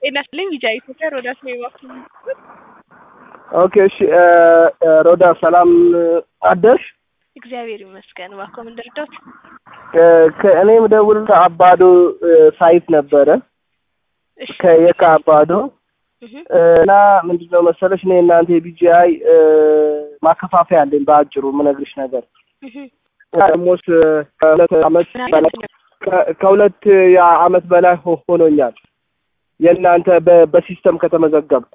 ጤና ይስጥልኝ ቢጃይ ኢትዮጵያ ሮዳስ ነው የባክህ ኦኬ እሺ ሮዳ ሰላም አደርሽ? እግዚአብሔር ይመስገን። እባክዎ ምን ልርዳዎት? ከእኔ የምደውልልህ አባዶ ሳይት ነበረ እሺ ከየካ አባዶ እህ እና ምንድነው መሰለሽ እኔ እናንተ የቢጂአይ ማከፋፈያ አለኝ በአጭሩ ምነግርሽ ነገር እህ ኦልሞስት ከሁለት አመት በላይ ከ- ከሁለት አመት በላይ ሆ- ሆኖኛል የእናንተ በ- በሲስተም ከተመዘገብኩ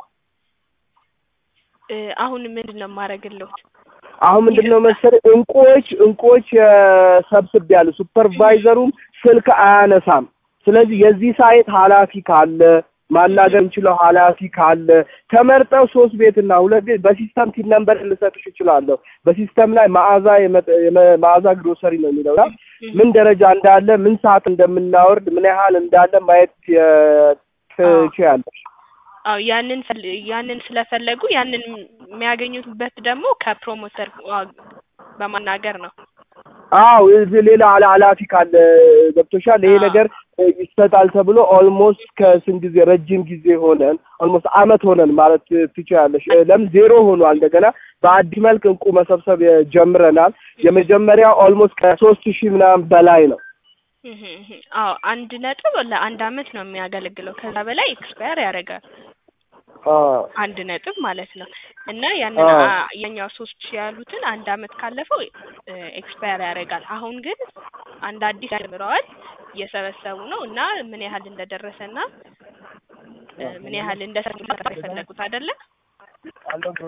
እ አሁን ምንድን ነው የማደርግልዎት? አሁን ምንድነው መሰለህ እንቁዎች እንቁዎች ሰብስብ ያሉ ሱፐርቫይዘሩም ስልክ አያነሳም። ስለዚህ የዚህ ሳይት ኃላፊ ካለ ማናገር እንችለው ኃላፊ ካለ ተመርጠው ሶስት ቤትና ሁለት ቤት በሲስተም ቲን ነምበር ልሰጥሽ እችላለሁ። በሲስተም ላይ መዓዛ የመጠ- የመ- መዓዛ ግሮሰሪ ነው የሚለው እና ምን ደረጃ እንዳለ ምን ሰዓት እንደምናወርድ ምን ያህል እንዳለ ማየት የ- ትችያለሽ። አዎ ያንን ፈል- ያንን ስለፈለጉ ያንን የሚያገኙበት ደግሞ ከፕሮሞተር ዋ- በማናገር ነው። አዎ እዚህ ሌላ ኃላ- ኃላፊ ካለ ገብቶሻል። ይሄ አዎ። ነገር ይሰጣል ተብሎ ኦልሞስት ከስንት ጊዜ ረጅም ጊዜ ሆነን ኦልሞስት አመት ሆነን ማለት ትችላለሽ። ለምን ዜሮ ሆኗል። እንደገና በአዲስ መልክ እንቁ መሰብሰብ ጀምረናል። የመጀመሪያ ኦልሞስት ከሶስት ሺህ ምናምን በላይ ነው። እህ እህ አዎ አንድ ነጥብ ለአንድ አመት ነው የሚያገለግለው። ከዛ በላይ ኤክስፓየር ያደርጋል። አዎ አንድ ነጥብ ማለት ነው እና ያንን አዎ። አ- የኛው ሶስት ሺህ ያሉትን አንድ አመት ካለፈው ኤክስፓየር ያደርጋል። አሁን ግን አንድ አዲስ ጀምረዋል እየሰበሰቡ ነው እና ምን ያህል እንደደረሰና እ ምን ያህል እንደሰሩ የፈለጉት አይደለ?